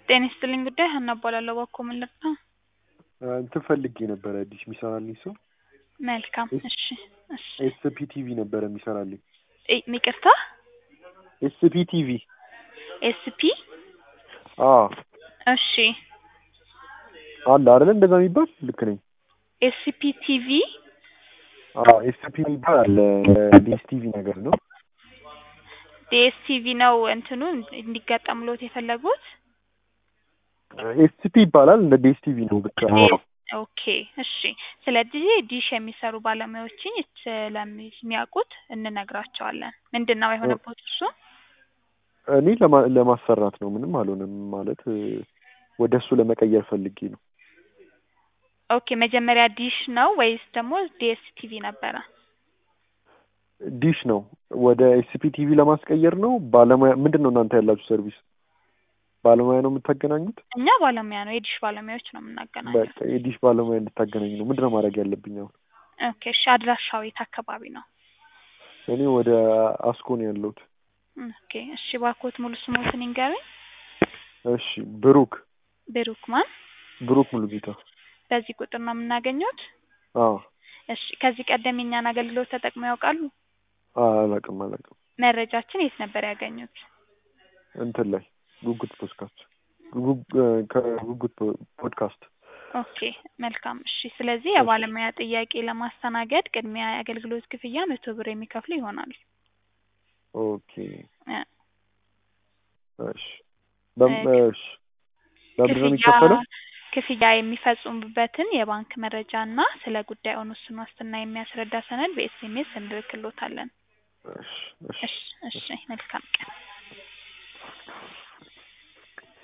ጤና ይስጥልኝ ጉዳይ ሀና እባላለሁ። እባክዎ ምን ልርዳ? እንትን ፈልጌ ነበረ ዲሽ የሚሰራልኝ ሰው መልካም እሺ እሺ ኤስፒ ቲቪ ነበረ የሚሰራልኝ። እ- ይቅርታ ኤስፒ ቲቪ ኤስፒ አዎ እሺ አለ አይደለ እንደዛ የሚባል ልክ ነኝ? ኤስፒ ቲቪ አዎ ኤስፒ የሚባል አለ ዲሽ ቲቪ ነገር ነው። ዲኤስቲቪ ነው እንትኑ እንዲገጠምሎት የፈለጉት? ኤስፒ ይባላል እንደ ዲሽ ቲቪ ነው ብቻ። አዎ ኦኬ እሺ። ስለዚህ ዲሽ የሚሰሩ ባለሙያዎችን ስለሚያውቁት እንነግራቸዋለን። ምንድን ነው የሆነበት እሱ? እኔ ለማ- ለማሰራት ነው ምንም አልሆነም ማለት ወደ እሱ ለመቀየር ፈልጌ ነው። ኦኬ መጀመሪያ ዲሽ ነው ወይስ ደግሞ ዲኤስቲቪ ነበረ? ዲሽ ነው ወደ ኤስፒ ቲቪ ለማስቀየር ነው። ባለሙያ ምንድን ነው እናንተ ያላችሁ ሰርቪስ? ባለሙያ ነው የምታገናኙት? እኛ ባለሙያ ነው የዲሽ ባለሙያዎች ነው የምናገናኘው። በቃ የዲሽ ባለሙያ እንድታገናኝ ነው። ምንድን ነው ማድረግ ያለብኝ አሁን? ኦኬ እሺ። አድራሻው የት አካባቢ ነው? እኔ ወደ አስኮ ነው ያለሁት። ኦኬ እሺ። እባክዎት ሙሉ ስሞትን ይንገሩኝ። እሺ ብሩክ ብሩክ ማን? ብሩክ ሙሉጌታ። በዚህ ቁጥር ነው የምናገኘውት? አዎ እሺ። ከዚህ ቀደም የኛን አገልግሎት ተጠቅመው ያውቃሉ? አዎ፣ አላውቅም አላውቅም። መረጃችን የት ነበር ያገኙት? እንትን ላይ ጉጉት ፖድካስት ጉጉ- ከጉጉት ፖ- ፖድካስት ኦኬ መልካም እሺ። ስለዚህ የባለሙያ ጥያቄ ለማስተናገድ ቅድሚያ የአገልግሎት ክፍያ መቶ ብር የሚከፍሉ ይሆናል። ኦኬ እ፣ እሺ በም- እ፣ እሺ በምንድን ነው ክፍያ የሚከፈለው? ክፍያ የሚፈጽሙበትን የባንክ መረጃ እና ስለ ጉዳዩን ውስን ዋስትና የሚያስረዳ ሰነድ በኤስኤምኤስ እንልክሎታለን። እሺ እሺ እሺ እሺ መልካም ቀን።